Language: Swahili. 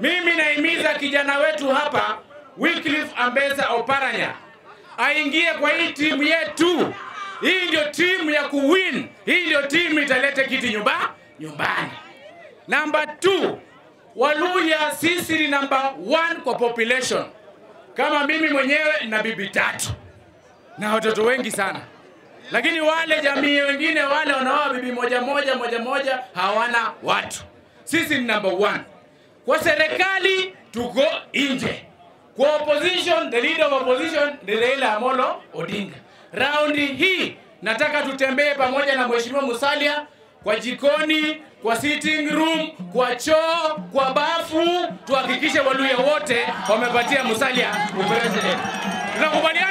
Mimi naimiza kijana wetu hapa Wycliffe Ambeza Oparanya aingie kwa hii timu yetu. Hii ndio timu ya kuwin. Hii ndio timu italeta kiti nyumba nyumbani. Namba 2, Waluya sisi ni namba 1 kwa population. Kama mimi mwenyewe na bibi tatu na watoto wengi sana, lakini wale jamii wengine wale wanaoa bibi moja moja moja moja hawana watu. Sisi ni number one. Kwa serikali tuko nje, kwa opposition, the leader of opposition ni Raila Amolo Odinga. Raundi hii nataka tutembee pamoja na Mheshimiwa Musalia kwa jikoni, kwa sitting room, kwa choo, kwa bafu, tuhakikishe Waluya wote wamepatia Musalia upresident. Tunakubaliana?